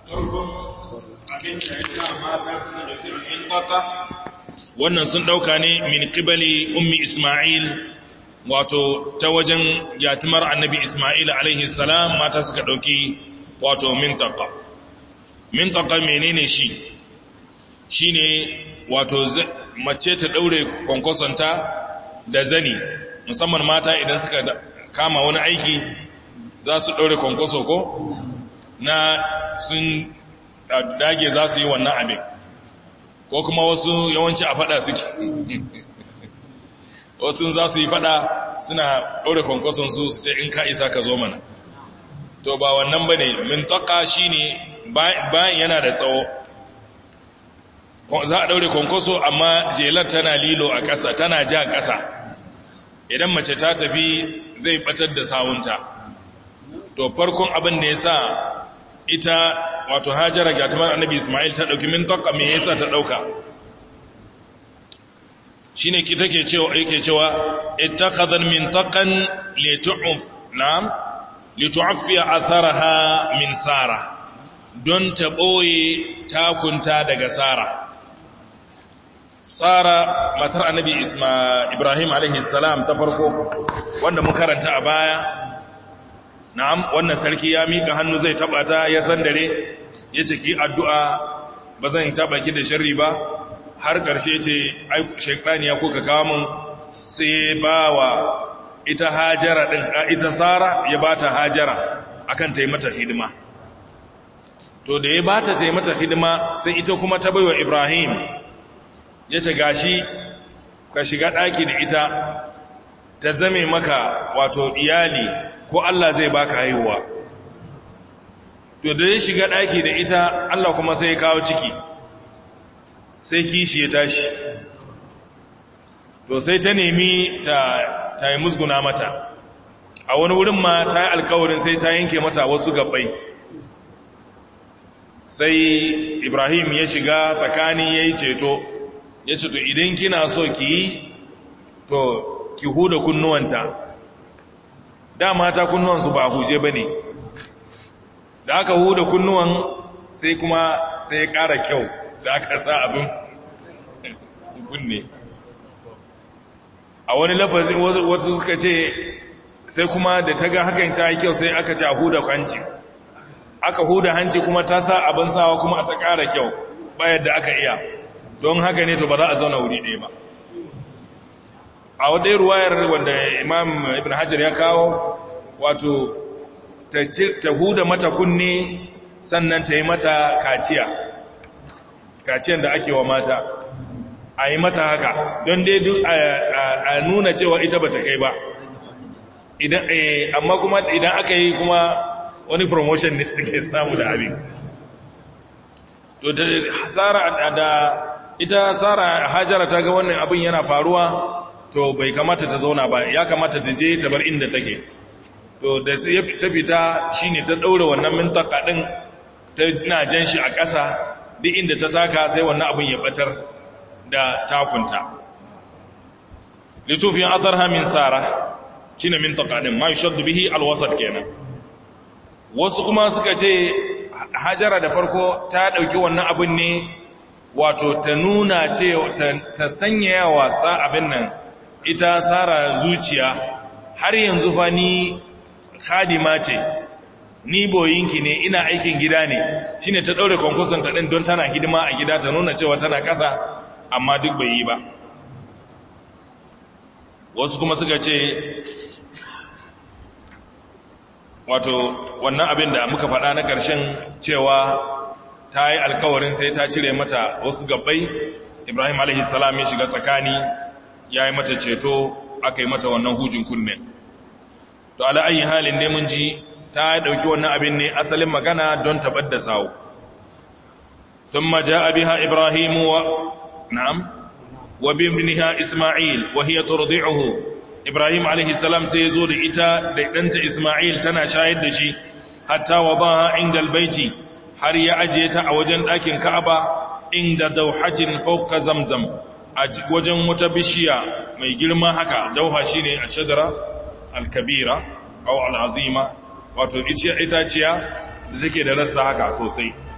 wannan sun ɗauka ne min ƙibali ummi Ismail wato ta wajen yatimar annabi Ismail alaihi salam mata suka ɗauki wato mintaka. Mintaka menene shi? Shi ne wato mace ta ɗaure kwankwasonta da zani, musamman mata idan suka kama wani aiki za su ɗaure kwankwaso ko? Na sun dage za su yi wannan abin. ko kuma wasu yawanci a fada suke wasu za su yi fada suna ɗaure kwankwason su su ce in ka isa ka zo mana to ba wannan ba ne mintaka shi ne bayan yana da tsawo za a ɗaure kwankwaso amma jelar tana lilo a ƙasa tana ja ƙasa idan mace ta tafi zai batar da sawunta to farkon abin da ya sa ita wato hajjara gatumar annabi ismail ta ɗauki mintaka me yasa ta ɗauka shi ne ki take cewa yake cewa ittakhadhan mintakan litu'uf na'am litu'affiya atharaha min sara don ta ɓoye takunta daga sara sara matar annabi ibrahim alaihi salam ta farko wanda mun karanta a baya na'am wannan sarki ya mika hannu zai taba ta ya sandare ya ce ki addu'a ba zan taba ki da sharri ba har ƙarshe ce ai shekani ya kuka kawo mun sai ba wa ita hajara ɗin ita sara ya ba ta hajara akan ta yi mata hidima to da ya ba ta ta yi mata hidima sai ita kuma ta baiwa ibrahim ya ce gashi ka shiga ɗaki da ita ta zame maka wato iyali ko Allah zai baka haihuwa to da ya shiga ɗaki da ita Allah kuma sai ya kawo ciki sai kishi ya tashi to sai ta nemi ta, ta yi musguna mata a wani wurin ma ta yi alkawarin sai ta yanke mata wasu gabbai sai ibrahim ya shiga tsakani ya yi ceto ya ce to idan kina so ki yi to ki huda kunnuwanta dama ta kunnuwansu ba huje ba ne da aka huda kunnuwan sai kuma sai ya ƙara kyau da aka sa abin kunne a wani lafazi wasu suka ce sai kuma da ta ga hakan ta yi kyau sai aka ce a huda hanci aka huda hanci kuma ta sa abin sawa kuma ta ƙara kyau bayan da aka iya don haka ne to ba za a zauna wuri ɗaya ba a wadai ruwayar wanda imam ibn hajar ya kawo wato ta huda mata kunne sannan ta yi mata kaciya kaciyan da ake wa mata a yi mata haka don dai a nuna cewa ita ba ta kai ba amma kuma idan aka yi kuma wani promotion ne ke samu da abin to da hasara da ita sara hajara ta ga wannan abin yana faruwa to bai kamata ta zauna ba ya kamata ta je ta bar inda take to da ta fita shine ta daura wannan mintaka din ta na jan shi a ƙasa duk inda ta taka sai wannan abin ya batar da takunta litufin azarha min sara shine mintaka din ma yushaddu bihi alwasat kenan wasu kuma suka ce hajara da farko ta dauki wannan abin ne wato ta nuna ce ta sanya wasa abin nan ita tsara zuciya har yanzu fa ni khadima ce ni boyinki ne ina aikin gida ne shine ta daure konkursun ta din don tana hidima a gida ta nuna cewa tana kasa amma duk bai yi ba wasu kuma suka ce wato wannan abin da muka faɗa na ƙarshen cewa ta yi alkawarin sai ta cire mata wasu gabbai ibrahim alaihissalam ya shiga tsakani ya yi mata ceto aka yi mata wannan hujin kunne to ala ayi halin ne mun ji ta dauki wannan abin ne asalin magana don tabar da sawo thumma jaa biha ibrahim wa na'am wa bibniha isma'il wa hiya turdi'uhu ibrahim alaihi salam sai yazo da ita da danta isma'il tana shayar da shi hatta wadaha inda albayti har ya ajiye ta a wajen ɗakin ka'aba inda dauhatin fawqa zamzam a wajen wata bishiya mai girma haka dauha shine ashjara alkabira aw alazima wato itaciya da take da rassa haka sosai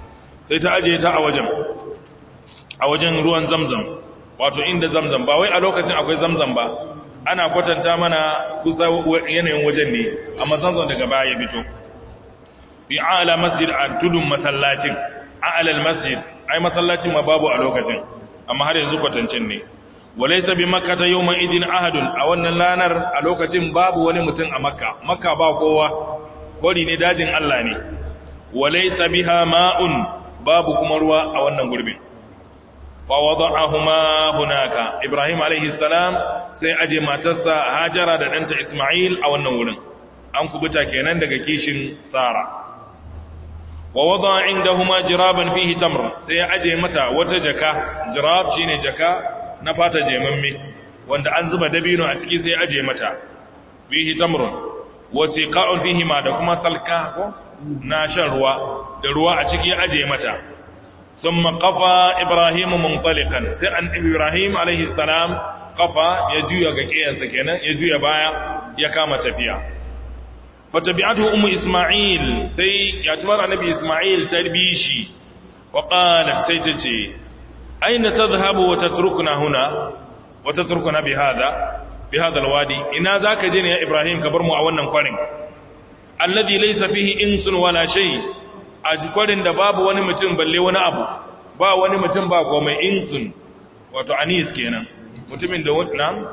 sai ta ajiye ta a wajen a wajen ruwan zamzam wato inda zamzam ba wai a lokacin akwai zamzam ba ana kwatanta mana kusa yanayin wajen ne amma zamzam daga baya ya fito fi ala masjid a tudun masallacin a'lal masjid ai masallacin ma babu a lokacin amma har yanzu kwatancin ne walaysa bi makkata yawma idin ahadun a wannan lanar a lokacin babu wani mutum a makka makka ba kowa kori ne dajin Allah ne walaysa biha ma'un babu kuma ruwa a wannan gurbin fa wada'ahuma hunaka ibrahim alaihi salam sai aje matarsa hajara da danta isma'il a wannan wurin an kubuta kenan daga kishin sara wa wada indahuma jiraban fihi tamr sai aje mata wata jaka jirab shine jaka na fata jemamme wanda an zuba dabino a ciki sai aje mata fihi tamrun wa siqa'un fihi ma da kuma salka ko na shan ruwa da ruwa a ciki aje mata thumma qafa ibrahim muntaliqan sai an ibrahim alaihi salam qafa ya juya ga kiyansa kenan ya juya baya ya kama tafiya fatabi'atuhu ummu isma'il sai ya tumar annabi isma'il tarbishi wa qalat sai tace aina tadhhabu wa tatrukuna huna wa tatrukuna bi hada bi hada alwadi ina zaka je ne ya ibrahim ka bar mu a wannan kwarin alladhi laysa fihi insun wala shay a kwarin da babu wani mutum balle wani abu ba wani mutum ba komai insun wato anis kenan mutumin da wannan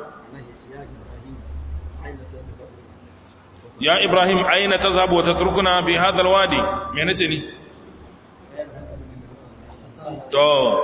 ya ibrahim aina ta zabu wata turkuna bi hadal wadi me nace ni to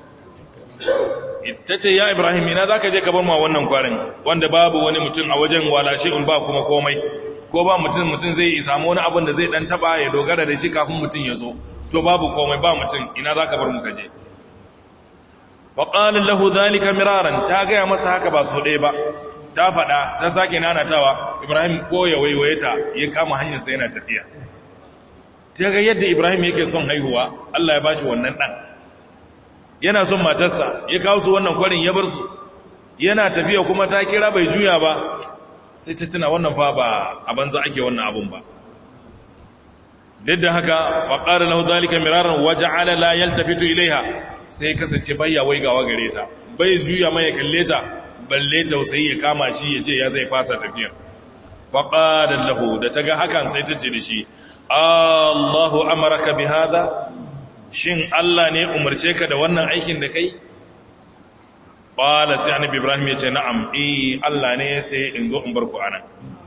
ita ce ya ibrahim ina zaka je ka bar mu wannan kwarin wanda babu wani mutum a wajen wala shay'un ba kuma komai ko ba mutum mutum zai samu wani abin da zai dan taba ya dogara da shi kafin mutum ya zo to babu komai ba mutum ina zaka bar mu kaje wa qala lahu dhalika miraran ta ga masa haka ba so ɗaya ba ta faɗa ta sake nanatawa ibrahim ko ya waiwaye ta ya kama hanyarsa yana tafiya ta ga yadda ibrahim yake son haihuwa allah ya ba shi wannan ɗan yana son matarsa ya kawo su wannan kwarin ya bar su yana tafiya kuma ta kira bai juya ba sai ta tuna wannan fa ba a banza ake wannan abun ba duk da haka wa ƙara lahu zalika miraran waje ala la yaltafitu ilaiha sai kasance bayya waigawa gare ta bai juya mai kalle ta balle tausayi ya kama shi ya ce ya zai fasa tafiya faƙaɗar lahu da ta ga hakan sai ta ce da shi allahu amaraka bi hada shin allah ne umarce ka da wannan aikin da kai ƙwala sai annabi ibrahim ya ce na'am eh allah ne ya ce in zo in bar ku anan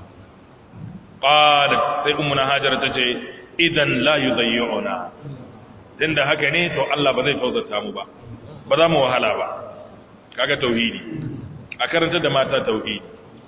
ƙwalat sai ummuna hajar ta ce idan la yudayyuna tunda haka ne to allah ba zai tauzata mu ba ba za mu wahala ba kaga tauhidi a karanta da mata tauhidi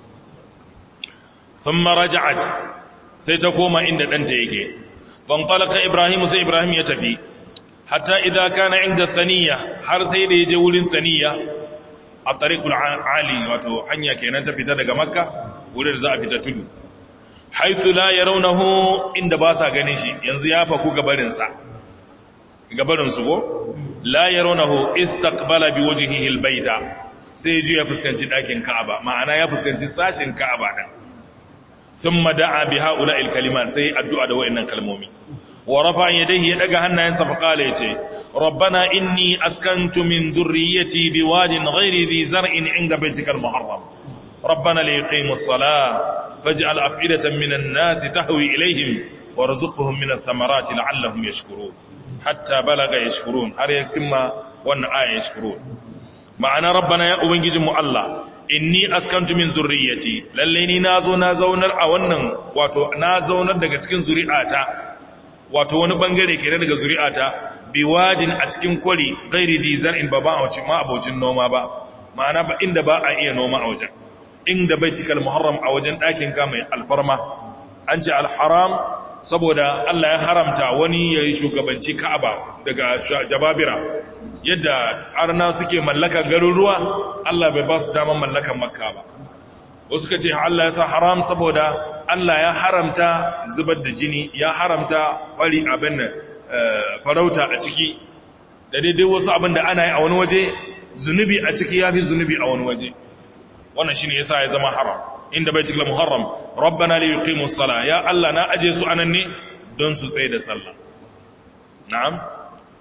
thumma raja'at sai ta koma inda danta yake fanqalaka ibrahim sai ibrahim ya tafi hatta idza kana inda thaniya har sai da yaje wurin thaniya a tariqul ali wato hanya kenan ta fita daga makka wurin da za a fita tudu haythu la yarawnahu inda ba sa ganin shi yanzu ya faku gabarin sa gabarin su go la yarawnahu istaqbala biwajhihi albayta sai ya ji ya fuskanci ɗakin ka'aba ma'ana ya fuskanci sashin ka'aba ɗin sun mada'a bi ha'ula ilkaliman sai addu'a da wa'innan kalmomi wa rafa yadayhi ya daga hannayensa fa kala yace rabbana inni askantu min dhurriyyati biwadin ghairi dhi zar'in 'inda baytikal muharram rabbana liqimu as-salah faj'al af'idatan minan nasi tahwi ilayhim warzuqhum min ath-thamarati la'allahum yashkurun hatta balaga yashkurun har yaktimma wannan aya yashkurun ma'ana rabbana ya ubangijinmu Allah inni askantu min zurriyyati lalle ni nazo na zaunar a wannan wato na zaunar daga cikin zuri'ata wato wani bangare kenan daga zuri'ata biwadin a cikin kwari ghairi di zar'in ba ba a ma abocin noma ba ma'ana ba inda ba a iya noma a wajen inda baitikal muharram a wajen ɗakin ka mai alfarma an ce alharam saboda Allah ya haramta wani ya yi shugabanci ka'aba daga jababira yadda arna suke mallakan garuruwa Allah bai ba su daman mallakan makka ba wasu ka ce Allah ya sa haram saboda Allah ya haramta zubar da jini ya haramta kwari abin farauta a ciki da daidai wasu abin da ana yi a wani waje zunubi a ciki ya fi zunubi a wani waje wannan shi ne ya sa ya zama haram inda bai cikin muharram rabbana li yuqimu sala ya Allah na aje su anan ne don su tsaye da sallah na'am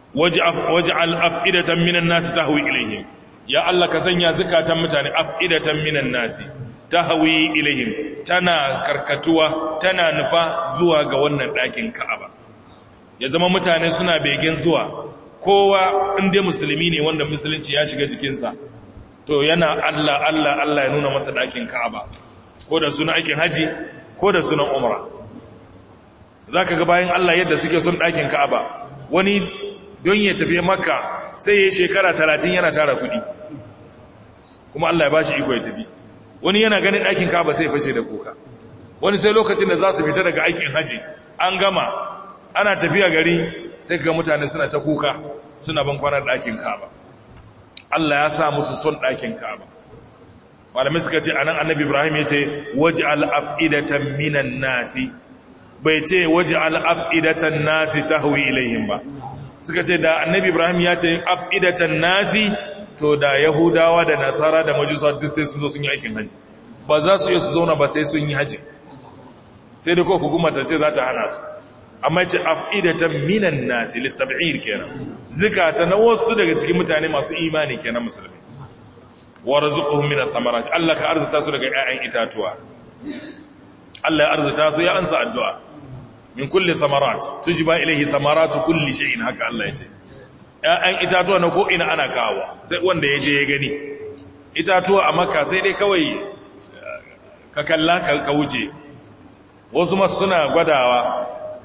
waj'al af'idatan minan nasi tahwi ilaihim ya Allah ka sanya zakatan mutane af'idatan minan nasi tahwi ilaihim tana karkatuwa tana nufa zuwa ga wannan ɗakin Ka'aba ya zama mutane suna begen zuwa kowa inda musulmi ne wanda musulunci ya shiga jikinsa to yana Allah Allah Allah ya nuna masa ɗakin Ka'aba ko da sunan aikin haji ko da sunan umra zaka ga bayan Allah yadda suke son ɗakin Ka'aba wani don ya tafi Makka sai ya shekara 30 yana tara kuɗi kuma Allah ya bashi iko ya tafi wani yana ganin ɗakin Ka'aba sai fashe da kuka wani sai lokacin da za su fita daga aikin haji an gama ana tafiya gari sai ga mutane suna ta kuka suna ban kwanar ɗakin Ka'aba Allah ya sa musu son ɗakin Ka'aba malamai suka ce anan annabi Ibrahim ya ce waj'al af'idatan minan nasi bai ce waj'al af'idatan nasi tahwi ilaihim ba suka ce da annabi Ibrahim ya ce af'idatan nasi to da Yahudawa da Nasara da Majusa duk sai sun zo sun yi aikin haji ba za su iya su zauna ba sai sun yi haji sai da ko hukuma ta ce za ta hana su amma ce af'idatan minan nasi litab'ir kenan zikata na wasu daga cikin mutane masu imani kenan musulmi warzuquhum min ath-thamarat Allah ka arzuta su daga ƴaƴan itatuwa Allah ya arzuta su ya ansa addu'a min kulli thamarat tujba ilayhi thamaratu kulli shay'in haka Allah ya ce ƴaƴan itatuwa na ko ina ana kawo sai wanda ya je ya gani itatuwa a makka sai dai kawai ka kalla ka wuce wasu masu suna gwadawa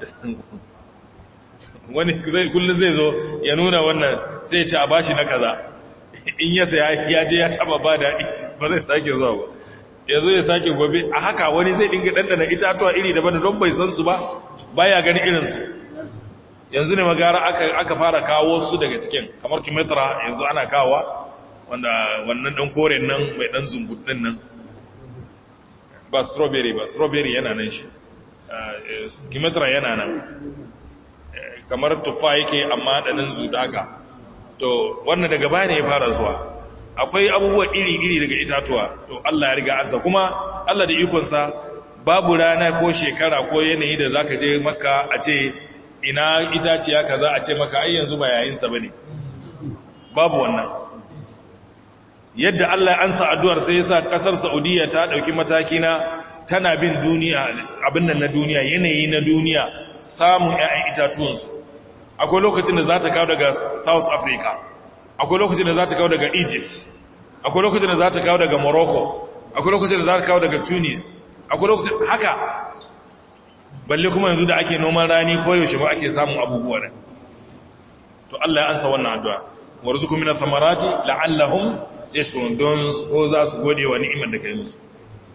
wani kullum zai zo ya nuna wannan zai ce a bashi na kaza in ya saya ya je ya taba ba daɗi ba zai sake zuwa ba ya zo ya sake gobe a haka wani zai dinga ɗanɗana itatuwa iri daban don bai san su ba baya gani irinsu yanzu ne magara aka fara kawo su daga cikin kamar kimetra yanzu ana kawa wanda wannan ɗan koren nan mai ɗan zumbut ɗin nan ba strawberry ba strawberry yana nan shi kimetra yana nan kamar tufa yake amma ɗanin zudaka to wannan daga baya ne ya fara zuwa akwai abubuwa iri-iri daga itatuwa to Allah ya riga ansa kuma Allah da ikonsa babu rana ko shekara ko yanayi da zaka je maka a ce ina itaciya kaza a ce maka ai yanzu ba yayinsa bane babu wannan yadda Allah ya ansa addu'ar sai yasa kasar Saudiya ta dauki mataki na tana bin duniya abin nan na duniya yanayi na duniya samun ƴaƴan itatuwansu akwai lokacin da za ta kawo daga South Africa akwai lokacin da za ta kawo daga Egypt akwai lokacin da za ta kawo daga Morocco akwai lokacin da za ta kawo daga Tunis akwai lokacin haka balle kuma yanzu da ake noman rani ko yaushe ba ake samun abubuwa da to Allah ya ansa wannan addu'a warzuqu minas samarati la'allahum yashkurun don ko za su gode wa ni'imar da kai musu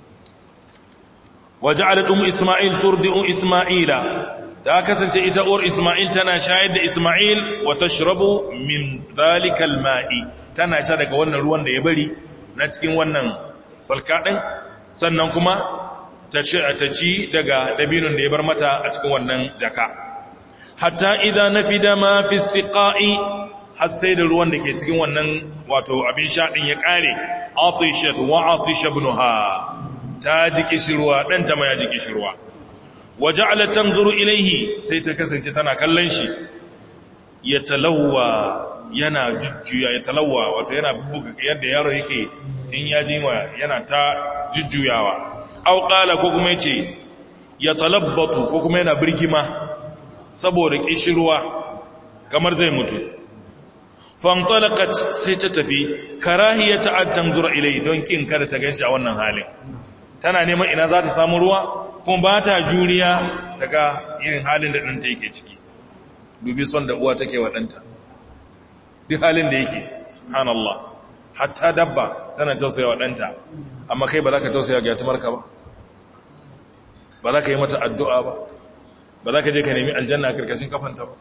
waja'alat ummu isma'il turdi'u isma'ila ta kasance ita uwar isma'il tana shayar da isma'il wa tashrabu min dhalika alma'i tana sha daga wannan ruwan da ya bari na cikin wannan salka din sannan kuma ta ci daga dabinun da ya bar mata a cikin wannan jaka hatta idan nafida ma fi siqa'i har sai da ruwan da ke cikin wannan wato abin sha din ya kare atishat wa atisha ibnuha ta ji kishirwa ɗanta ma ya ji kishirwa waje alatan zuru ilaihi sai ta kasance tana kallon shi ya talawa yana jujjuya ya talawa wato yana buga yadda yaro yake in ya ji wa yana ta jujjuyawa au qala ko kuma yace ya talabbatu ko kuma yana birgima saboda kishirwa kamar zai mutu fantalaqat sai ta tafi karahiyata an tanzura ilai don kin kada ta ganshi a wannan halin tana neman ina za ta samu ruwa kuma ba ta juriya ta ga irin halin da ɗanta yake ciki dubi son da uwa take wa ɗanta duk halin da yake subhanallah hatta dabba tana tausaya wa ɗanta amma kai ba za ka tausaya ga yatumarka ba ba za ka yi mata addu'a ba ba za ka je ka nemi aljanna a karkashin kafanta ba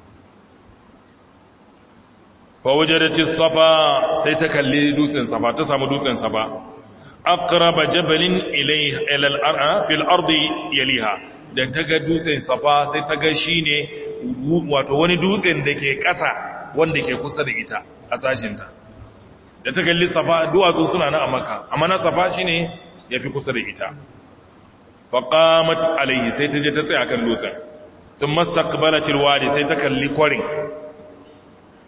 fawajadati safa sai ta kalli dutsen safa ta samu dutsen safa aqraba jabalin ilayha ila al-ar'a fil ardi yaliha da ta ga dutsen safa sai ta ga shine wato wani dutsen da ke ƙasa wanda ke kusa da ita a sashinta da ta kalli safa duwatsu suna na a maka amma na safa shine yafi kusa da ita faqamat alayhi sai ta je ta tsaya kan dutsen thumma istaqbalat al-wadi sai ta kalli kwarin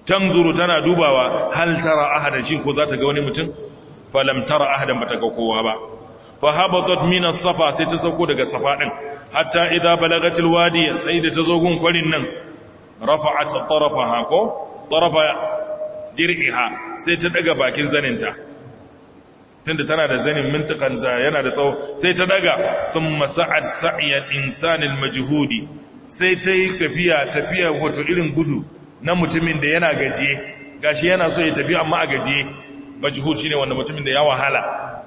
tanzuru tana dubawa hal tara ahadan shi ko za ta ga wani mutum falam tara ahadan bata ga kowa ba fa habatat min as-safa sai ta sauko daga safa din hatta idza balagatil wadi sai da ta zo gun kwarin nan rafa'at tarafaha ko tarafa dir'iha sai ta daga bakin zaninta tunda tana da zanin mintakan da yana da tsawo sai ta daga thumma sa'ad sa'yan insanil majhudi sai ta yi tafiya tafiya wato irin gudu na mutumin da yana gajiye gashi yana so ya tafi amma a gajiye majhud shine wanda mutumin da ya wahala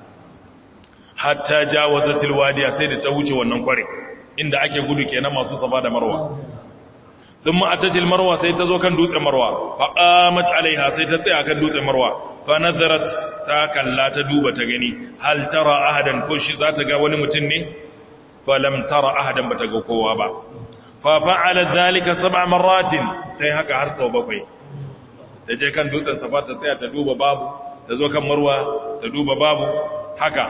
hatta jawazatil wadiya sai da ta wuce wannan kware inda ake gudu kenan masu safa da marwa thumma atatil marwa sai ta zo kan dutsen marwa fa qamat alaiha sai ta tsaya kan dutsen marwa fa nazarat ta kalla ta duba ta gani hal tara ahadan ko shi za ta ga wani mutum ne fa lam tara ahadan bata ga kowa ba fa fa'ala dhalika sab'a marratin tai haka har sau bakwai ta je kan dutsen safa ta tsaya ta duba babu ta zo kan marwa ta duba babu haka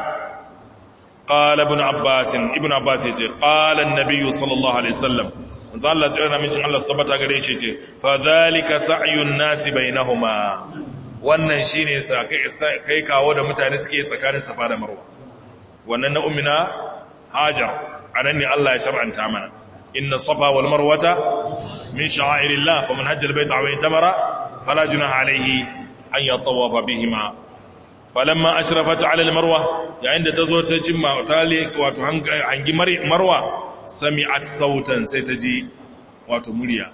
qala ibn abbas ibn abbas yace qala an-nabiy sallallahu alaihi wasallam manzo Allah tsira na mincin Allah tabbata gare shi ce fa zalika sa'yun nasi bainahuma wannan shine sa kai kawo da mutane suke tsakanin safa da marwa wannan na ummina hajar anan ne Allah ya shar'anta mana inna safa wal marwata min sha'airillah faman hajja al-bayta aw itamara fala junaha alayhi an yatawafa bihima falamma ashrafat ala al-marwa yayin da tazo ta cimma tali wato hangi marwa sami'at sautan sai ta ji wato murya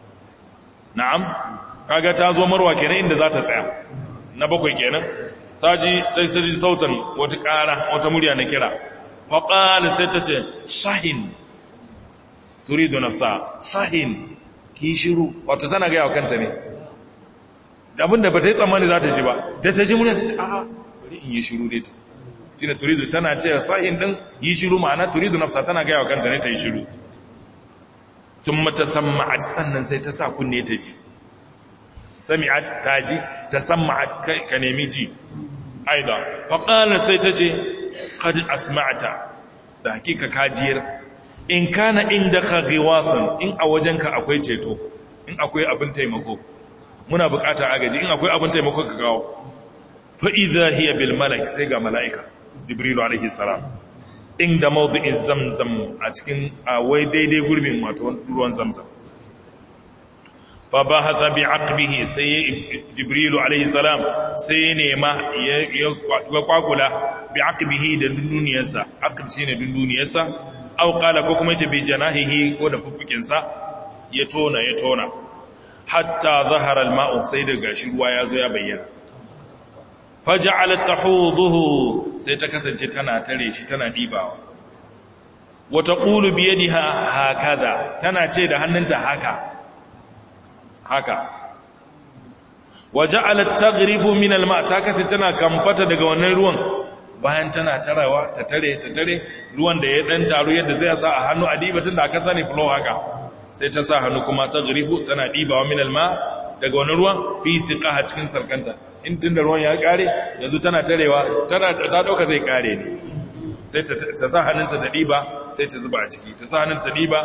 na'am kaga ta zo marwa kenan inda za ta tsaya na bakwai kenan saji sai sai ji sautan wata ƙara wata murya na kira faqala sai ta ce shahin turidu nafsa shahin ki shiru wato tana ga yawa kanta ne abinda ba ta yi tsammani za ta ji ba da ta ji murya ta ce a'a bari in yi shiru dai ta shine turidu tana ce sahin din yi shiru ma'ana turidu nafsa tana ga yawa kanta ne ta yi shiru thumma tasamma'at sannan sai ta sa kunne ta ji sami'at ta ji tasamma'at ka nemi ji aida fa qala sai ta ce qad asma'ta da hakika kajiyar in kana indaka ghiwathun in a wajenka akwai ceto in akwai abin taimako muna bukatar agaji in akwai abin taimako ka kawo fa idha hiya bil malak sai ga malaika jibrilu alaihi salam inda mawdi'in zamzam a cikin wai daidai gurbin wato ruwan zamzam fa bahatha bi aqbihi sai jibrilu alaihi salam sai nema ya kwakula bi aqbihi da dunduniyarsa aqb shine dunduniyarsa aw qala ko kuma yace bi janahihi ko da fuffukinsa ya tona ya tona hatta zahara al-ma'u sai da gashi ruwa ya zo ya bayyana faja'alat tahuduhu sai ta kasance tana tare shi tana dibawa wa taqulu bi yadiha hakaza tana ce da hannunta haka haka waja'alat taghrifu min al-ma' ta kasance tana kamfata daga wannan ruwan bayan tana tarawa ta tare ta tare ruwan da ya dan taru yadda zai sa a hannu a diba tunda aka sani flow haka sai ta sa hannu kuma taghrifu tana dibawa min al-ma' daga wannan ruwan fi siqaha cikin sarkanta in tun da ruwan ya kare yanzu tana tarewa ta dauka zai kare ne sai ta sa hannunta da ɗiba sai ta zuba a ciki ta sa hannunta ɗiba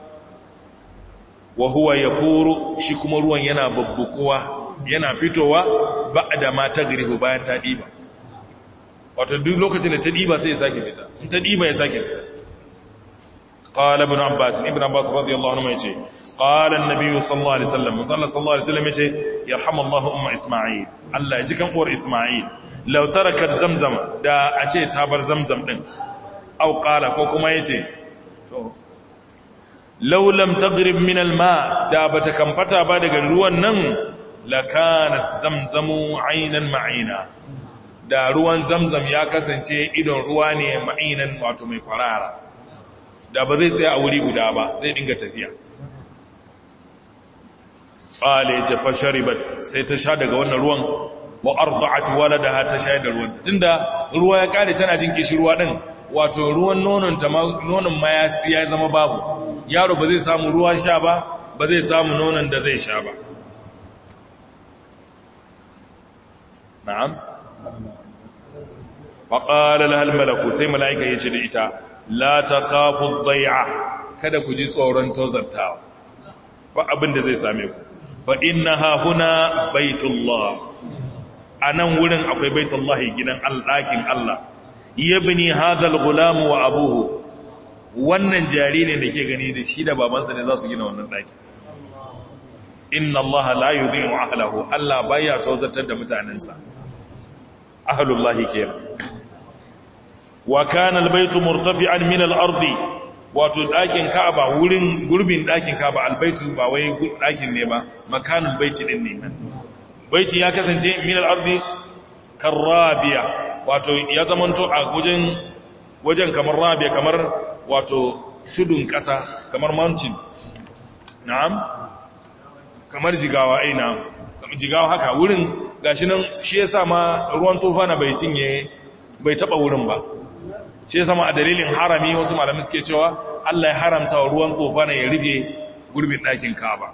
wa huwa ya furu shi kuma ruwan yana babbukuwa yana fitowa ba da ma ta garihu bayan ta ɗiba wato duk lokacin da ta ɗiba sai ya sake fita in ta ɗiba ya sake fita قال ابن عباس ابن عباس رضي الله عنه يجي قال النبي صلى الله عليه وسلم صلى الله عليه وسلم يجي يرحم الله ام اسماعيل الله يجي كان uwar اسماعيل لو تركت زمزم da a ce ta bar zamzam din au qala ko kuma yace to law lam taghrib min alma da bata kamfata ba daga ruwan nan lakanat zamzamu aynan ma'ina da ruwan zamzam ya kasance idon ruwa ne ma'inan wato mai kwarara da ba zai tsaya a wuri guda ba zai dinga tafiya ƙwale ce fasharibat sai ta sha daga wannan ruwan wa arda'at waladaha ta sha da ruwan tunda ruwa ya kare tana jin kishi ruwa din wato ruwan nonon ta nonon ma ya zama babu yaro ba zai samu ruwa sha ba ba zai samu nonon da zai sha ba na'am faqala lahal malaku sai malaika yace da ita la ta khafu dhai'a kada ku ji tsoron tozartawa ba abin da zai same ku fa innaha huna baitullah anan wurin akwai baitullah gidan ɗakin Allah yabni hadha al-gulam wa abuhu wannan jaririn da ke gani da shi da babansa ne za su gina wannan ɗaki inna allaha la yudhi'u ahlahu Allah baya tawzatar da mutanensa ahlullahi kenan wa kana albaytu murtafi'an min al-ardi wato ɗakin Ka'aba wurin gurbin ɗakin Ka'aba albaytu ba wai ɗakin ne ba makanul baiti din ne baiti ya kasance min al-ardi karabiya wato ya zamanto a wajen wajen kamar rabiya kamar wato tudun ƙasa kamar mountain na'am kamar jigawa ai na'am kamar jigawa haka wurin gashi nan shi yasa ma ruwan tufana bai cinye bai taba wurin ba shi yasa ma a dalilin harami wasu malamai suke cewa Allah ya haramta wa ruwan tufana ya rufe gurbin ɗakin Ka'aba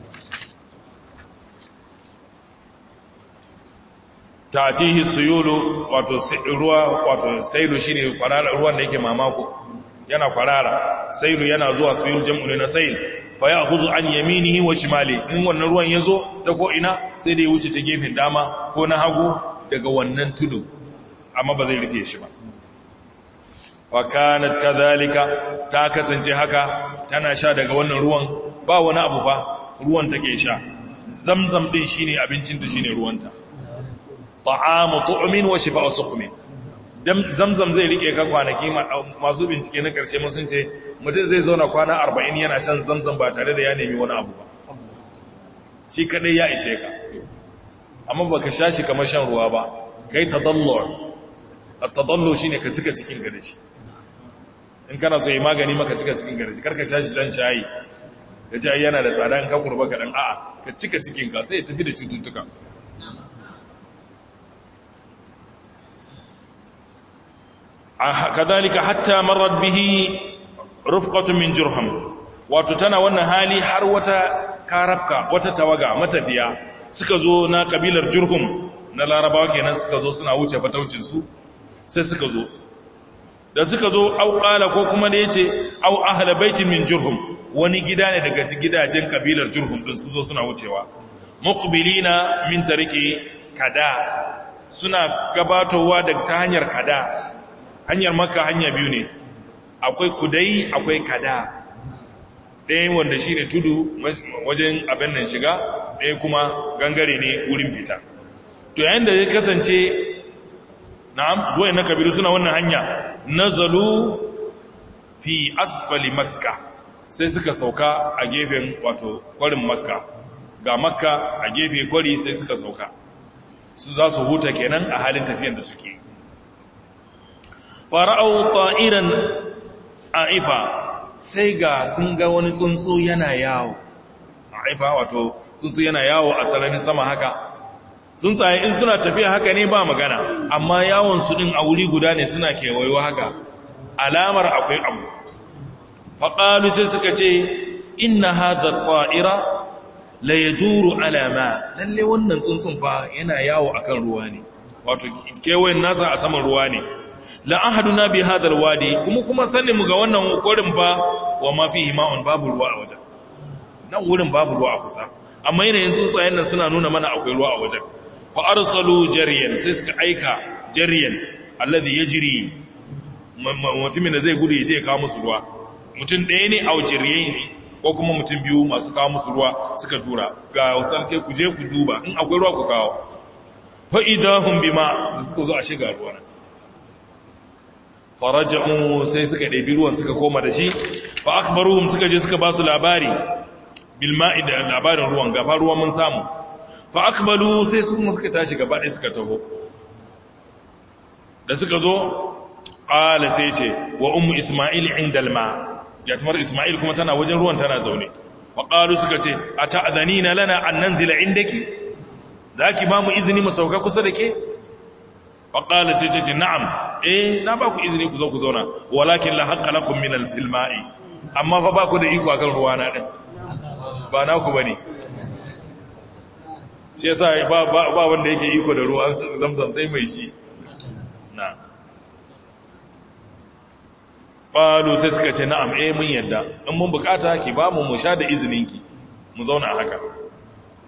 ta'tihi suyulu wato ruwa wato sailu shine kwarara ruwan da yake mamako yana kwarara sailu yana zuwa suyul jam'u na sail fa ya'khudhu an yaminihi wa shimali in wannan ruwan yazo ta ko ina sai da ya wuce ta gefen dama ko na hagu daga wannan tudu amma ba zai rufe shi ba fa kanat kadhalika ta kasance haka tana sha daga wannan ruwan ba wani abu fa ruwan take sha zamzam din shine abincinta shine ruwanta ta'amu tu'min wa shifa'u suqmin zamzam zai rike ka kwanaki masu bincike na karshe mun sun ce mutum zai zauna kwana 40 yana shan zamzam ba tare da ya nemi wani abu ba shi kadai ya ishe ka amma baka sha shi kamar shan ruwa ba kai tadallu at-tadallu shine ka cika cikin ka da shi in kana so yi magani maka cika cikin ka da shi karka sha shi shan shayi kace ai yana da tsada in ka kurba ka dan a'a ka cika cikin ka sai ya tafi da cututtuka kadhalika hatta marrat bihi rufqatun min jurham wato tana wannan hali har wata karabka wata tawaga matafiya suka zo na kabilar jurhum na larabawa kenan suka zo suna wuce fataucin su sai suka zo da suka zo au qala ko kuma da yace au ahla baitin min jurhum wani gida ne daga gidajen kabilar jurhum din su zo suna wucewa muqbilina min tariki kada suna gabatowa da ta hanyar kada hanyar maka hanya biyu ne akwai kudai akwai kada ɗaya wanda shi ne tudu wajen abin nan shiga ɗaya kuma gangare ne wurin fita to yayin da ya kasance na'am zuwa na kabilu suna wannan hanya nazalu fi asfali makka sai suka sauka a gefen wato kwarin makka ga makka a gefe kwari sai suka sauka su za su huta kenan a halin tafiyan da suke fara'au ta'iran aifa sai ga sun ga wani tsuntsu yana yawo aifa wato tsuntsu yana yawo a sararin sama haka tsuntsaye in suna tafiya haka ne ba magana amma yawon su din a wuri guda ne suna kewayo haka alamar akwai abu faƙalu sai suka ce inna hadha ta'ira la yaduru alama lalle wannan tsuntsun fa yana yawo akan ruwa ne wato kewayen nasa a saman ruwa ne la ahaduna bi hadal wadi kuma kuma sanin mu ga wannan korin fa wa ma fihi ma'un babu ruwa a wajen nan wurin babu ruwa a kusa amma yanayin tsuntsayen nan suna nuna mana akwai ruwa a wajen fa arsalu jariyan sai suka aika jariyan alladhi yajri mutumin da zai gudu ya je ya kawo musu ruwa mutum ɗaya ne a jariyan ne ko kuma mutum biyu masu kawo musu ruwa suka tura ga sarki ku je ku duba in akwai ruwa ku kawo fa idahum bima da suka zo a shiga ruwa nan faraja'u sai suka ɗabi ruwan suka koma da shi fa akhbaruhum suka je suka ba su labari bil ma'i da labarin ruwan gaba ruwan mun samu fa akbalu sai su kuma suka tashi gaba ɗaya suka taho da suka zo qala sai ce wa ummu isma'il inda al ma yatimar isma'il kuma tana wajen ruwan tana zaune fa qalu suka ce ata'dhanina lana an nanzila indaki zaki ba mu izini mu sauka kusa da ke fa qala sai ce na'am eh na ba ku izini ku zo ku zauna walakin la haqqa lakum min al-filma'i amma fa ba ku da iko akan ruwa na din ba na ku bane shi yasa ba ba wanda yake iko da ruwa zamzam sai mai shi na qalu sai suka ce na'am eh mun yadda in mun bukata ki ba mu mu sha da izinin ki mu zauna haka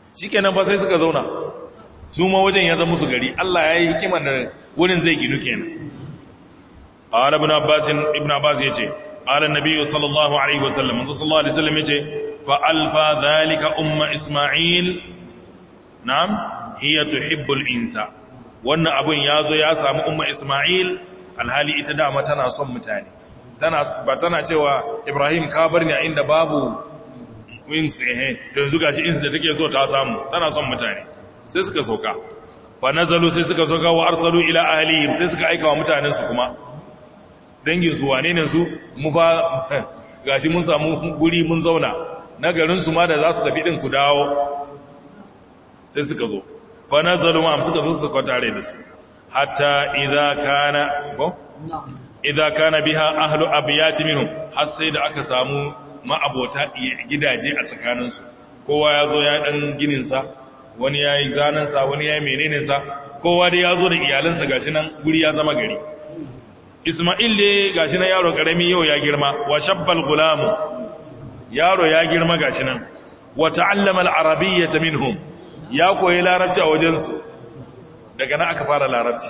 shikenan fa sai suka zauna su ma wajen ya zama musu gari Allah ya yi hikimar da wurin zai ginu kenan qala ibn abbas ibn abbas yace qala an-nabi sallallahu alaihi wasallam manzo sallallahu alaihi wasallam yace fa alfa dhalika umma isma'il na'am hiya tuhibbu al-insa wannan abun yazo ya samu umma isma'il alhali ita dama tana son mutane tana ba tana cewa ibrahim ka bar ni a inda babu wings eh to yanzu gashi ins da take so ta samu tana son mutane sai suka sauka fa nazalu sai suka sauka wa arsalu ila ahlihim sai suka aika wa mutanen su kuma dangin su wane ne su mu fa gashi mun samu guri mun zauna na garin su ma da za su tafi din ku dawo sai suka zo fa nazalu ma suka zo suka tare da su hatta idza kana ko idza kana biha ahlu abyat minhum har sai da aka samu ma'abota gidaje a tsakaninsu kowa ya zo ya dan gininsa wani ya yi zanensa wani ya yi meneninsa kowa dai ya zo da iyalinsa gashi nan guri ya zama gari ismail ne gashi nan yaro karami yau ya girma wa shabbal gulamu yaro ya girma gashi nan wa ta'allama al-arabiyyata minhum ya koyi larabci a wajensu daga nan aka fara larabci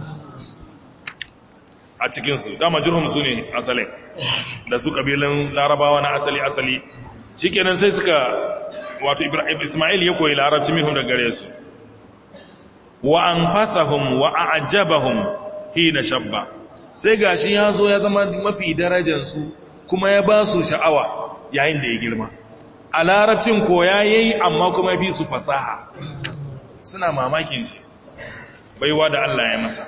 a cikinsu dama jirhum su ne asalin da su ƙabilun larabawa na asali-asali shi kenan sai suka wato ismail ya koyi larabci mihun da gare su wa an fasahun wa a ajabahun hina shabba sai gashi ya zo ya zama mafi darajansu kuma ya ba su sha'awa yayin da ya girma a larabcin koya ya yi amma kuma ya fi su fasaha suna mamakin shi baiwa da Allah ya masa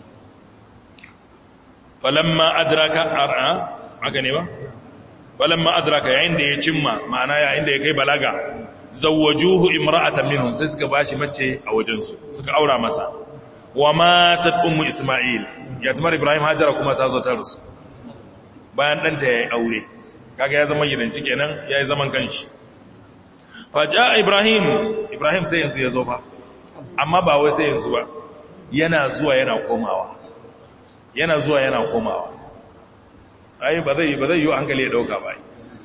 falamma adraka ar'a aka ne ba falamma adraka yayin da ya cimma ma'ana yayin da ya kai balaga zawwajuhu imra'atan minhum sai suka bashi mace a wajen su suka aura masa wa matat ummu isma'il ya tumar ibrahim hajara kuma ta zo ta rusu bayan danta yayi aure kaga ya zama gidanci kenan yayi zaman kanshi fa jaa ibrahim ibrahim sai yanzu ya zo fa amma ba wai sai yanzu ba yana zuwa yana komawa yana zuwa yana komawa ai ba zai ba zai yi hankali ya dauka ba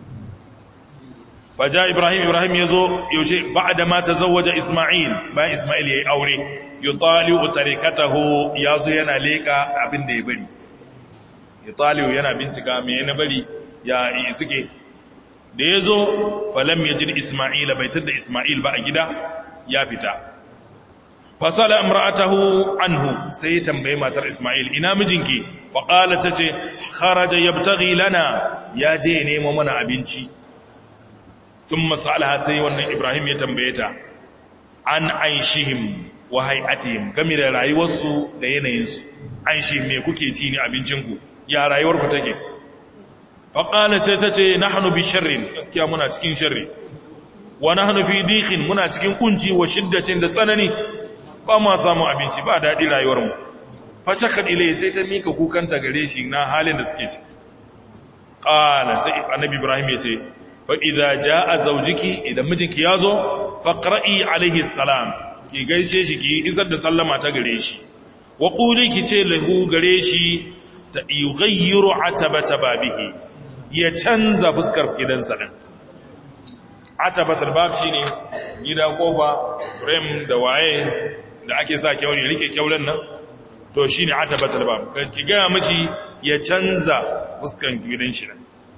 faja ibrahim ibrahim yazo yaushe ba'da ma tazawwaja isma'il bayan isma'il yayi aure yutali'u tarikatahu yazo yana leka abin da ya bari yutali'u yana bincika me yana bari ya suke da yazo falam yajid isma'il bai tada isma'il ba a gida ya fita fasala imra'atahu anhu sai tambaye matar Isma'il ina mijinki wa qala tace kharaja yabtaghi lana ya je nemo mana abinci thumma sa'alaha sai wannan Ibrahim ya tambaye ta an aishihim wa hay'atihim game da rayuwarsu da yanayinsu aishi me kuke ci ne abincinku ya rayuwarku take fa qala sai tace nahnu bi sharrin gaskiya muna cikin sharri wa nahnu fi diqin muna cikin kunci wa shiddatin da tsanani ba ma samun abinci ba daɗi rayuwarmu fashakar ilai sai ta mika kukanta gare shi na halin da suke ci ƙala sai annabi ibrahim ya ce fa'iza ja a zaujiki idan mijinki ya zo faƙra'i alaihi salam ki gaishe shi ki isar da sallama ta gare shi wa ƙuli ki ce lahu gare shi ta yughayyiru atabata babihi ya canza fuskar gidansa ɗin atabatar bab shi ne gida kofa rem da waye da ake sa kyau ne rike kyaulen nan to shi ne atabatar bab ki gaya mashi ya canza fuskan gidan shi nan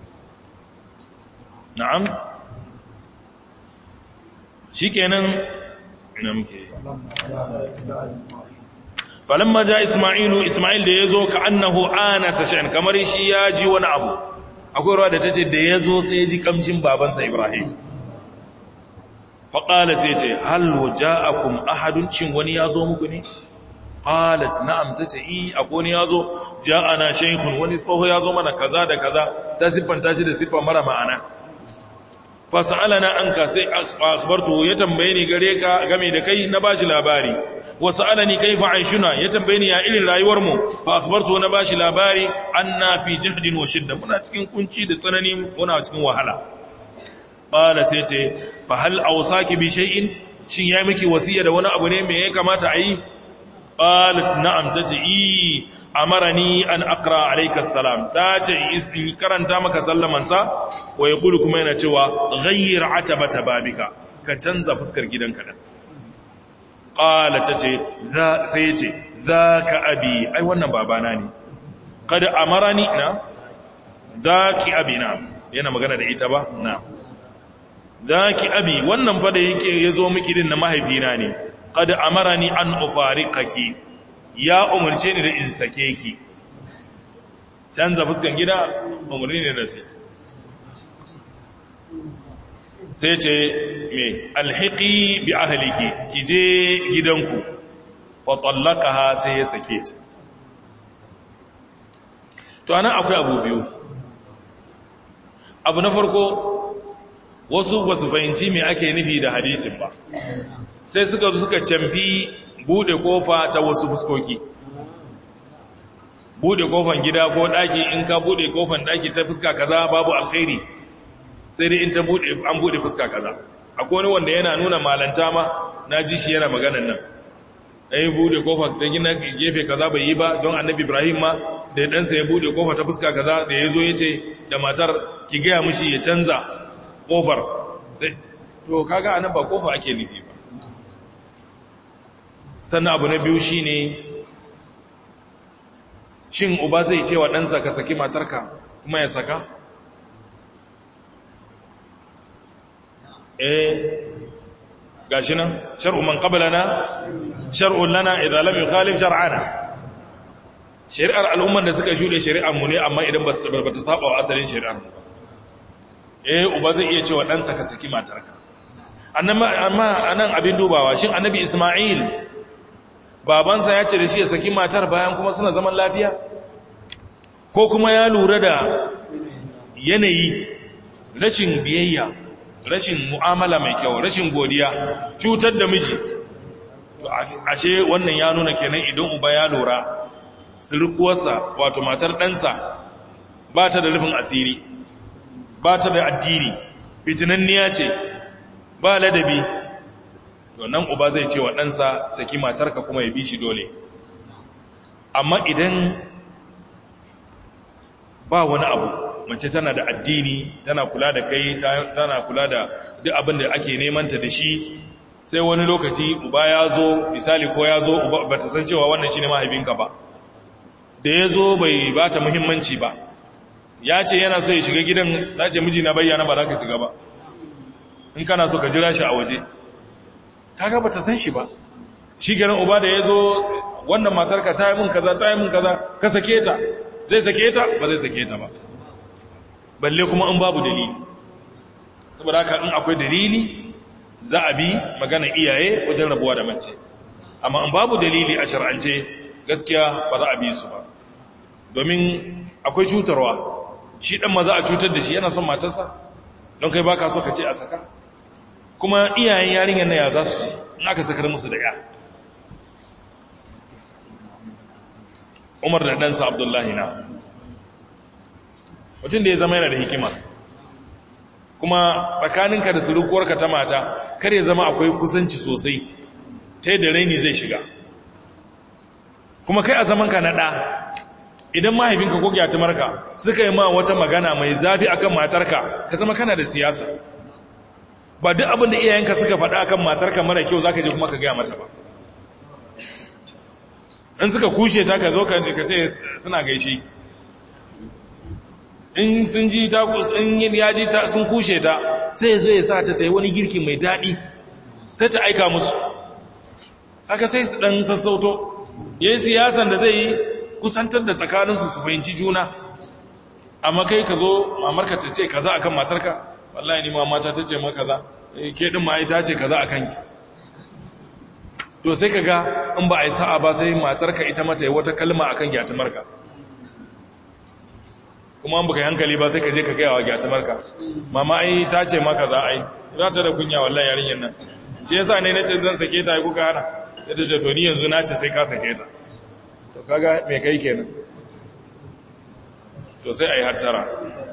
na'am shi kenan ina muke falamma ja isma'ilu isma'il da ya zo ka annahu anasa sha'an kamar shi ya ji wani abu akwai ruwa da ta ce da ya zo sai ya ji kamshin babansa ibrahim faƙala sai ce halwa ja'akum ahadun shin wani ya zo muku ne qalat na'am tace i akwai wani ya zo ja'ana shaykhun wani tsoho ya zo mana kaza da kaza ta siffanta shi da siffa mara ma'ana fa sa'alana anka sai akhbartu ya tambaye ni gare ka game da kai na bashi labari wa sa'alani kaifa aishuna ya tambaye ni ya irin rayuwar mu fa akhbartu na bashi labari anna fi jahdin wa shidda muna cikin kunci da tsanani muna cikin wahala qala sai ce fa hal awsaki bi shay'in shin yayi miki wasiya da wani abu ne me ya kamata a yi qalat na'am tace i amarani an aqra alayka assalam tace in karanta maka sallaman sa wa yaqulu kuma yana cewa ghayyir atabata babika ka canza fuskar gidanka da qala tace za sai yace zaka abi ai wannan babana ne kad amarani na zaki abi na yana magana da ita ba na zaki abi wannan fa da yake yazo miki din na mahaifina ne kad amarani an ufariqaki ya umurce ni da in sake ki canza fuskan gida umarni ne na sai sai ce me alhiki bi ahliki ki je gidanku wa tallaqaha sai ya sake ta to anan akwai abu biyu abu na farko wasu ba su fahimci me ake nufi da hadisin ba sai suka zo suka camfi bude kofa ta wasu fuskoki bude kofan gida ko daki in ka bude kofan daki ta fuska kaza babu alkhairi sai dai in ta bude an bude fuska kaza akwai wani wanda yana nuna malanta ma na ji shi yana maganan nan ai bude kofar ta gina gefe kaza bai yi ba don annabi ibrahim ma da ya ɗansa ya bude kofa ta fuska kaza da ya zo ya ce da matar ki gaya mishi ya canza kofar sai to kaga anan ba kofa ake nufi ba sannan abu na biyu shine shin uba zai ce wa ɗansa ka saki matarka kuma ya saka eh gashi nan shar'u man qablana shar'un lana idza lam yukhalif shar'ana shari'ar al'umman da suka shude shari'ar mu ne amma idan ba ta saba wa asalin shari'ar mu eh uba zai iya cewa ɗansa ka saki matarka amma anan abin dubawa shin annabi isma'il babansa ya ce da shi ya saki matar bayan kuma suna zaman lafiya ko kuma ya lura da yanayi rashin biyayya rashin mu'amala mai kyau rashin godiya cutar da miji ashe wannan ya nuna kenan idan uba ya lura sirkuwarsa wato matar ɗansa ba ta da rufin asiri ba ta da addini fitinanniya ce ba ladabi nan uba zai ce wa ɗansa saki matarka kuma ya bi shi dole amma idan ba wani abu mace tana da addini tana kula da kai tana kula da duk abin da ake nemanta da shi sai wani lokaci uba ya zo misali ko ya zo ba ta san cewa wannan shi ne mahaifinka ba da ya zo bai ba ta muhimmanci ba ya ce yana so ya shiga gidan za ce miji na bayyana ba za ka shiga ba in kana so ka jira shi a waje kaga ba ta san shi ba shi ganin uba da ya zo wannan matarka ta yi mun kaza ta yi mun kaza ka sake ta zai sake ta ba zai sake ta ba balle kuma in babu dalili saboda haka in akwai dalili za a bi magana iyaye wajen rabuwa da mace amma in babu dalili a shar'ance gaskiya ba za a bi su ba domin akwai cutarwa shi dan ma za a cutar da shi yana son matarsa don kai baka so ka ce a saka kuma iyayen yarinyar na ya za su ji in aka sakar musu da ya umar da ɗansa abdullahi na mutum da ya zama yana da hikima kuma tsakaninka da surukuwarka ta mata kar ya zama akwai kusanci sosai ta yadda raini zai shiga kuma kai a zamanka na ɗa idan mahaifinka ko gyatumarka suka yi ma wata magana mai zafi akan matarka ka zama kana da siyasa ba duk abin da iyayenka suka faɗa akan matarka mara kyau za ka je kuma ka gaya mata ba in suka kushe ta ka zo ka ce suna gaishe in sun ji ta in ya ji ta sun kushe ta sai ya zo ya sa ta ta yi wani girki mai daɗi sai ta aika musu haka sai su ɗan sassauto ya yi siyasan da zai yi kusantar da tsakaninsu su fahimci juna amma kai ka zo mamarka ta ce kaza akan matarka wallahi ni ma mata ta ce ma kaza ke ɗin ma ta ce kaza akan ki to sai ka ga in ba a yi sa'a ba sai matarka ita mata yi wata kalma akan gyatumarka kuma an baka yi hankali ba sai ka je ka gaya wa gyatumarka mama ai ta ce maka za a yi za ta da kunya wallahi yarinyar nan shi yasa ne na ce zan sake ta yi kuka hana yadda ce to ni yanzu na ce sai ka sake ta to kaga me kai kenan to sai a yi hattara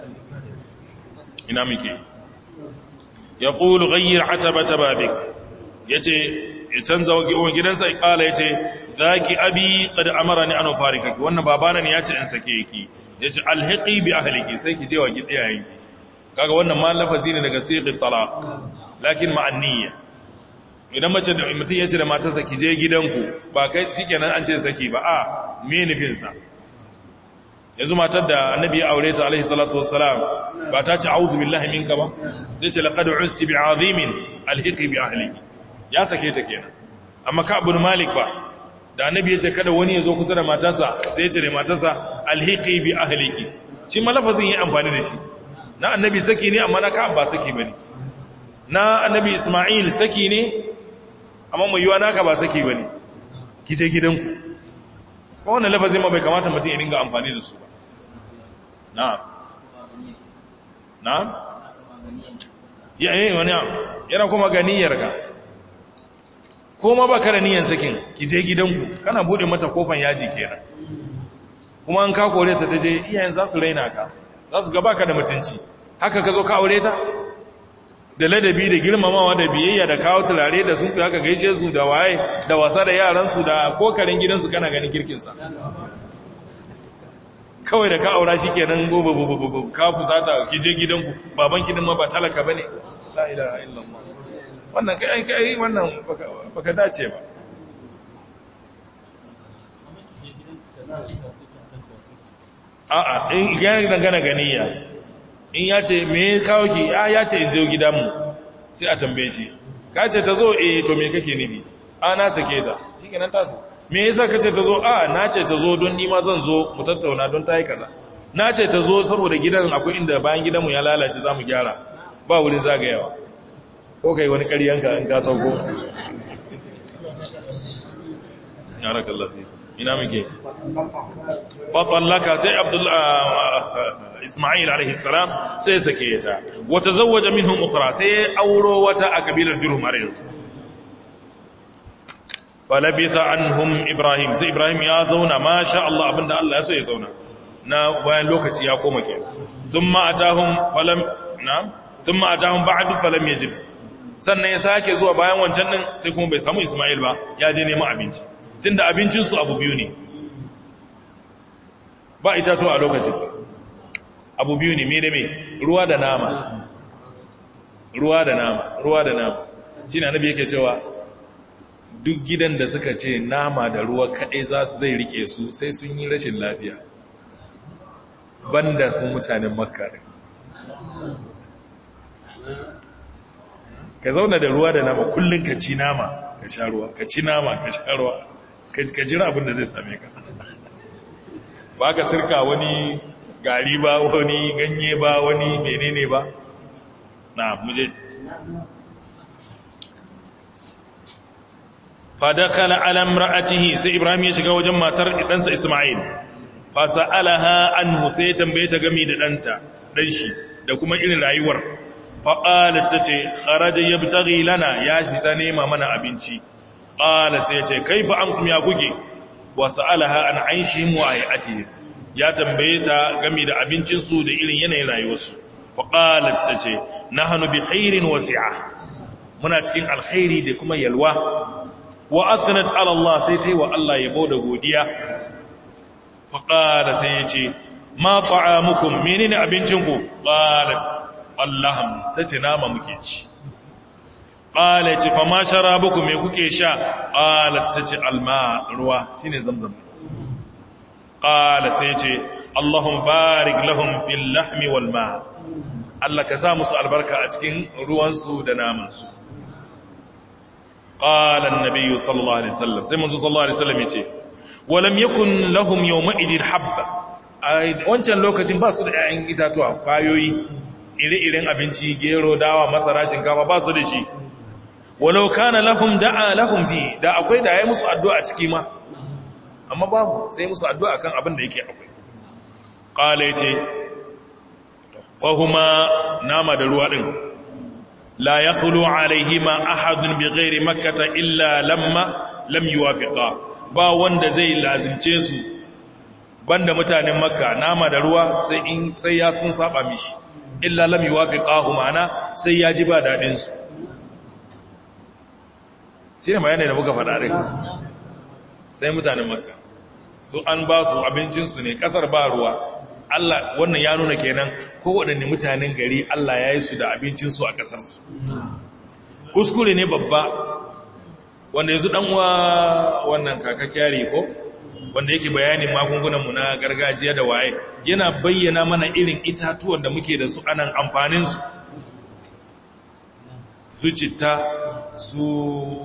ina muke ya ƙulu gayyar atabata babik ya ce ya canza wa gidansa ya ƙala ya ce za ki abi ƙada amara ni an fari kaki wannan babana ne ya ce in sake ki ya ce alhaƙi bi ahaliki sai ki je wa iyayenki kaga wannan ma lafazi ne daga siqat talaq lakin ma'an niyya idan mace da mutum ya ce da matarsa ki je gidanku ba kai shikenan an ce saki ba a me nufin sa yanzu matar da annabi ya aure ta alaihi salatu wassalam ba ta ce a'udhu billahi minka ba sai ce laqad usti bi'azimin alhiqi bi ahliki ya sake ta kenan amma ka ibn malik ba da annabi ya ce kada wani ya zo kusa da matarsa sai ya ce da matarsa alhiqi bi ahliki shi ma lafazin yi amfani da shi na annabi saki ne amma na ka ba saki bane na annabi isma'il saki ne amma mai yiwa naka ba saki bane ki je gidanku ko wannan lafazin ma bai kamata mutum ya dinga amfani da su ba na'am na'am ya eh wani yana kuma ganiyar ka ko ma baka da niyyar sakin ki je gidanku kana bude mata kofan yaji kenan kuma an ka kore ta taje iyayen za su raina ka za su ga baka da mutunci haka ka zo ka aure ta da ladabi da girmamawa da biyayya da kawo turare da sun haka gaishe su da waye da wasa da yaransu da kokarin gidansu kana ganin kirkinsa kawai da ka aura shi kenan gobe ka fusata ki je gidanku baban kidan ma ba talaka bane la ilaha illallah wannan kai kai wannan baka dace ba a'a in ya dangana ganiya in ya ce me kawo ki a ya ce in je gidanmu sai a tambaye shi ka ce ta zo eh to me kake nibi a na sake ta shikenan ta sa me yasa kace ta zo a na ce ta zo don nima zan zo mu tattauna don ta yi kaza na ce ta zo saboda gidan akwai inda bayan gidanmu ya lalace za mu gyara ba wurin zagayawa ko kai wani ƙaryanka in ka sauko ya raka lafi ina muke fatallaka sai isma'il alaihi salam sai sake ta wata zawaja minhum ukhra sai auro wata a kabilar jurhum har yanzu falabitha anhum ibrahim sai ibrahim ya zauna masha Allah abinda Allah ya so ya zauna na bayan lokaci ya koma ke thumma atahum falam na'am thumma atahum ba'du falam yajid sannan ya sake zuwa bayan wancan din sai kuma bai samu isma'il ba ya je neman abinci tunda abincin su abu biyu ne ba itato a lokacin abu biyu ne me da me ruwa da nama ruwa da nama ruwa da nama shine annabi yake cewa duk gidan da suka ce nama da ruwa kaɗai za su zai rike su sai sun yi rashin lafiya banda su mutanen makka ɗin ka zauna da ruwa da nama kullum ka ci nama ka sha ruwa ka ci nama ka sha ruwa ka jira abin da zai same ka ba ka sirka wani gari ba wani ganye ba wani menene ba na muje fadakala ala imra'atihi sai ibrahim ya shiga wajen matar ɗansa isma'il fa sa'alaha anhu sai ya tambaye ta gami da ɗanta ɗan shi da kuma irin rayuwar fa qalat tace kharaja yabtaghi lana ya fita nema mana abinci qala sai ya ce kaifa antum ya kuke wa sa'alaha an aishihim wa hayatihim ya tambaye ta gami da abincin su da irin yanayin rayuwarsu fa qalat tace nahnu bi khairin wasi'a muna cikin alkhairi da kuma yalwa wa athnat ala Allah sai tai wa Allah yabo da godiya fa qala sai yace ma ta'amukum menene abincinku qala Allah tace nama muke ci qala yace fa ma sharabukum me kuke sha qala tace alma ruwa shine zamzam qala sai yace Allahumma barik lahum fil lahmi wal ma Allah ka sa musu albarka a cikin ruwansu da namansu قال النبي صلى الله عليه وسلم sai manzo sallallahu alaihi wasallam yace walam yakun lahum yawma idin habba wancan lokacin ba su da ƴaƴan itatuwa kwayoyi ire-iren abinci gero dawa masara shinkafa ba su da shi walau kana lahum da'a lahum fi da akwai da yayi musu addu'a ciki ma amma babu sai musu addu'a kan abin da yake akwai qala yace fahuma nama da ruwa din لا يخلو عليهما أحد بغير مكة إلا لما لم يوافقا ba wanda zai lazimce su banda mutanen makka nama da ruwa sai in sai ya sun saba mishi illa lam yuwafiqahu ma'ana sai ya ji ba dadin su shine bayanin da muka faɗa din sai mutanen makka su an ba su abincin su ne kasar ba ruwa Allah wannan ya nuna kenan kowaɗanne mutanen gari Allah ya yi su da abincinsu a ƙasarsu kuskure ne babba wanda yanzu ɗan uwa wannan kaka kyari ko wanda yake bayanin magungunanmu na gargajiya da waye yana bayyana mana irin itatuwan da muke da su anan amfaninsu su citta su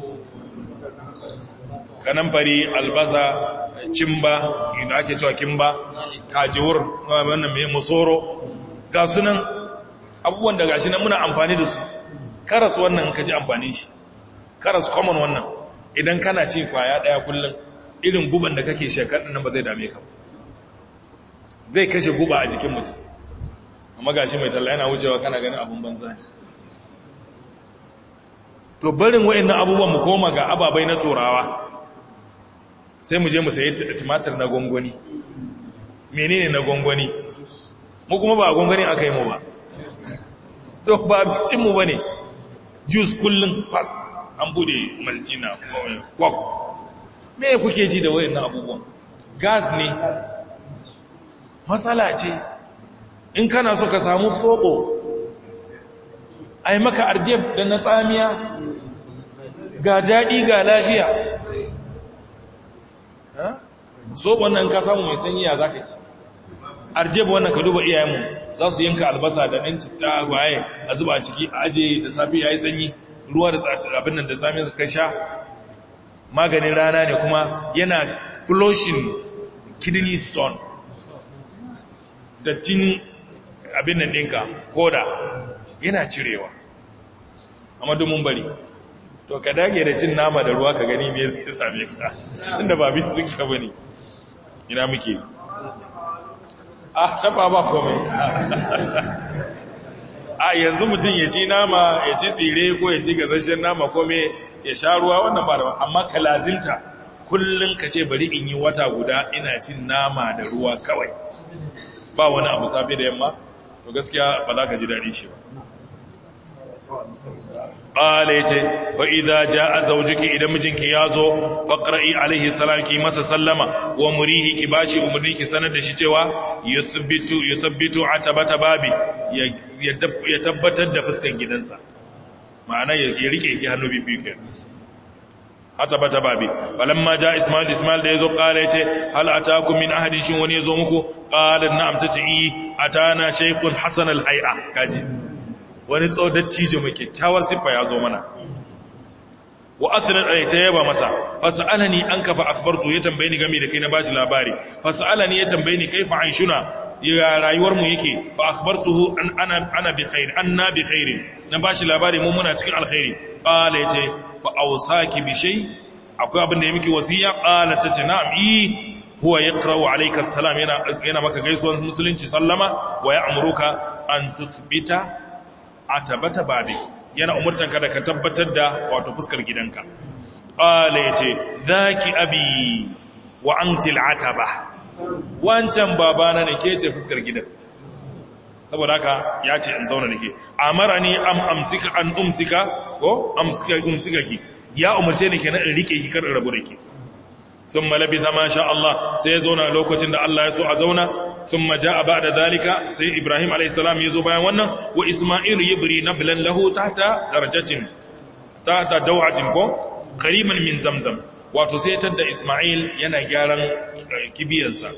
kanamfari albasa cimba inda ake cewa kimba kajiwur wannan mai musoro ga sunan abubuwan da gashi nan muna amfani da su karas wannan ka ji amfani shi karas common wannan idan kana ci kwaya daya kullum irin guban da kake shekar nan ba zai dame ka zai kashe guba a jikin mutum amma gashi mai talla yana wucewa kana ganin abun banza ne to barin wa'annan abubuwan mu koma ga ababai na turawa sai mu je mu sayi tumatir na gongoni menene na gongoni mu kuma ba a gongoni aka yi mu ba to ba cin mu bane juice kullun pass an bude maltina kwak me kuke ji da wayannan abubuwan gas ne matsala ce in kana so ka samu soɓo ai maka arjeb da na tsamiya ga daɗi ga lafiya soɓon nan ka samu mai sanyi ya za ka ci arjeb wannan ka duba iyayenmu za su yanka albasa da ɗan citta waye a zuba a ciki a aje da safi ya yi sanyi ruwa da abin nan da sami ka sha maganin rana ne kuma yana flushing kidney stone dattin abin nan ɗinka koda yana cirewa amma domin bari to ka dage da cin nama da ruwa ka gani me zai same ka tunda ba bincin ka bane ina muke a taba ba komai a yanzu mutum ya ci nama ya ci tsire ko ya ci gazashen nama ko me ya sha ruwa wannan ba da amma ka lazimta kullum ka ce bari in yi wata guda ina cin nama da ruwa kawai ba wani abu safe da yamma to gaskiya ba za ka ji daɗi shi ba ƙala ya ce wa idha ja a zaujiki idan mijinki ya zo faƙra'i alaihi salam ki masa sallama wa murihi ki bashi umarni ki sanar da shi cewa ya sabbitu a tabata babi ya tabbatar da fuskan gidansa ma'ana ya rike ki hannu bibi ke hata bata babi falamma ja ismail ismail da yazo kala yace hal atakum min ahadin shin wani yazo muku qala na'am tace yi atana shaykhun hasan al hay'a kaji wani tsodattijo mai kyakkyawar siffa yazo mana wa athna ta yaba masa fasalani an kafa akhbartu ya tambaye ni game da kai na bashi labari fasalani ya tambaye ni kaifa aishuna ya rayuwar mu yake fa akhbartuhu an ana ana bi khair anna bi khair na bashi labari mu muna cikin alkhairi qala yace fa awsaki bi shay akwai abin da ya miki wasiya qala tace na'am i huwa yaqra'u alayka assalam yana yana maka gaisuwar musulunci sallama wa ya'muruka an tuthbita atabata babi yana umurtan ka da ka tabbatar da wato fuskar gidanka qala yace zaki abi wa anti al'ataba wancan babana ne ke ce fuskar gidan saboda haka ya ce in zauna nake amarani am amsika an umsika ko amsika umsika ki ya umarce ni kenan in rike ki kar in rabu da ki thumma labitha ma sha Allah sai ya zauna lokacin da Allah ya so a zauna thumma jaa ba'da zalika sai Ibrahim alayhi salam ya zo bayan wannan wa Isma'il yabri nablan lahu tahta darajatin tahta daw'atin ko qariban min zamzam wato sai tadda Isma'il yana gyaran kibiyansa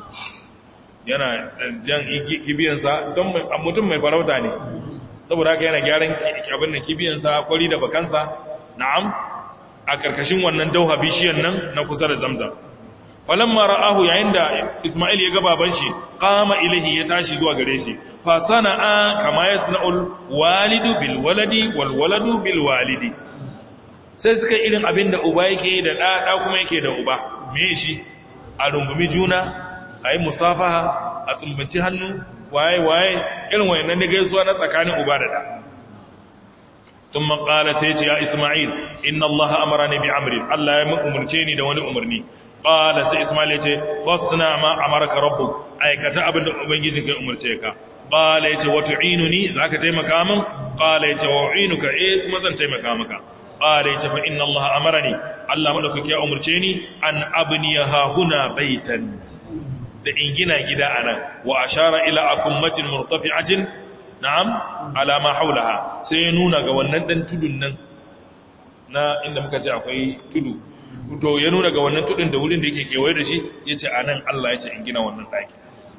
yana jan kibiyansa don mutum mai farauta ne saboda haka yana gyaran abin da kibiyansa kwari da bakansa na'am a karkashin wannan dauha bishiyan nan na kusa da zamzam falamma ra'ahu yayin da Isma'il ya ga baban shi qama ilahi ya tashi zuwa gare shi fa sana'a kama yasna'ul walidu bil waladi wal waladu bil walidi sai suka irin abin da uba yake da da da kuma yake da uba me shi a rungumi juna a yi musafaha a tsumbanci hannu waye-waye irin wayannan ne gaisuwa na tsakanin uba da da tun makala sai ce ya ismail inna allaha amara ne bi amrin allah ya umarce ni da wani umarni ƙala sai ismail ya ce fasna ma amarka rabbu aikata abin da ubangijin kai umarce ka ƙala ya ce wata inu ni za ka taimaka min ƙala ya ce wa inu ka e kuma zan taimaka maka ƙala ya ce fa inna allaha amara ni allah maɗaukaki ya umarce ni an abniya hahuna baitan da in gina gida anan wa ashara ila akummatin murtafi'atin na'am ala ma haulaha sai ya nuna ga wannan dan tudun nan na inda muka ce akwai tudu to ya nuna ga wannan tudun da wurin da yake kewaye da shi yace anan Allah yace in gina wannan daki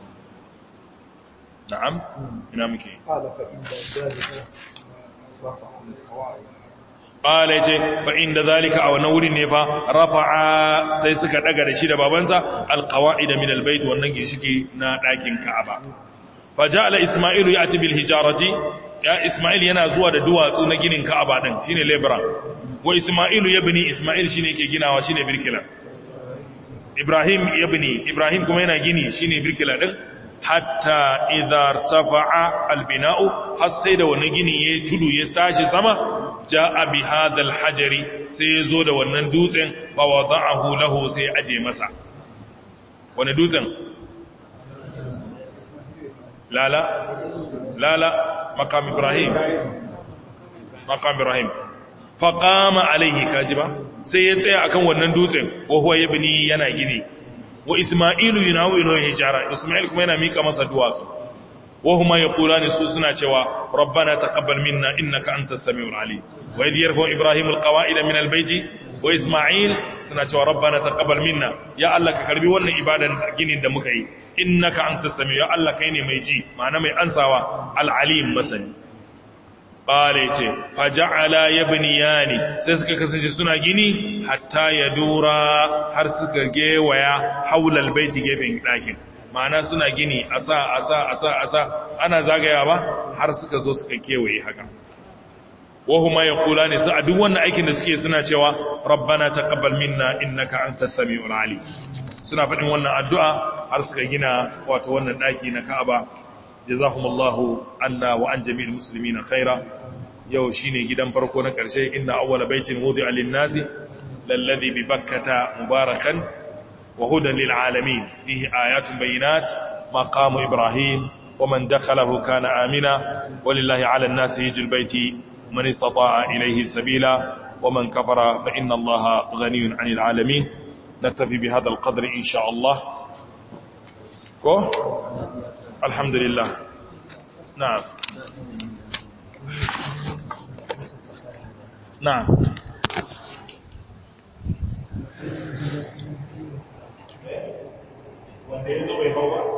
na'am ina muke قال فإن ذلك رفع القواعد Ƙala ya ce, fa'in da zalika a wannan wurin ne fa, rafa'a sai suka ɗaga da shi da babansa alkawa'i da min albaitu wannan ginshiki na ɗakin Ka'aba. Faja ala Ismailu ya bil hijarati, ya Ismail yana zuwa da duwatsu na ginin Ka'aba ɗin, shi ne lebra. Wa Ismailu ya bini, Ismail shi ne ke ginawa shi ne birkila. Ibrahim ya bini, Ibrahim kuma yana gini shi ne birkila ɗin, hatta idar tafa'a albina'u, har sai da wani gini ya tudu ya tashi sama, ja'a bi hadhal hajari sai yazo da wannan dutsen fa wada'ahu lahu sai aje masa wani dutsen lala lala maqam ibrahim maqam ibrahim fa qama alaihi kajiba sai ya tsaya akan wannan dutsen wa huwa yabni yana gini wa isma'ilu yunawilu hijara isma'il kuma yana mika masa duwatsu وهما يقولان سوسنا cewa ربنا تقبل منا انك انت السميع العليم واذ يرفع ابراهيم القواعد من البيت واسماعيل suna cewa ربنا تقبل منا ya Allah ka karbi wannan ibadan ginin da muka yi innaka antas sami ya Allah kai ne mai ji ma'ana mai ansawa al-alim masani qala ce faja'ala yabniyani sai suka kasance suna gini hatta ya dura har suka gewaya haulal baiti gefen dakin ma'ana suna gini a sa a sa a sa a sa ana zagaya ba har suka zo suka kewaye haka wahuma ya kula ne su a duk wannan aikin da suke suna cewa rabbana taqabbal minna innaka antas samiul ali suna faɗin wannan addu'a har suka gina wato wannan daki na Ka'aba jazakumullahu anna wa an jami'il muslimina khaira yau shine gidan farko na karshe inna awwala baitin wudi'a lin-nasi lalladhi bi bakkata mubarakan وهدى للعالمين فيه آيات بينات مقام إبراهيم ومن دخله كان آمنا ولله على الناس يجي البيت من استطاع إليه سبيلا ومن كفر فإن الله غني عن العالمين نكتفي بهذا القدر إن شاء الله كو الحمد لله نعم نعم wanda ya zo bai hau ba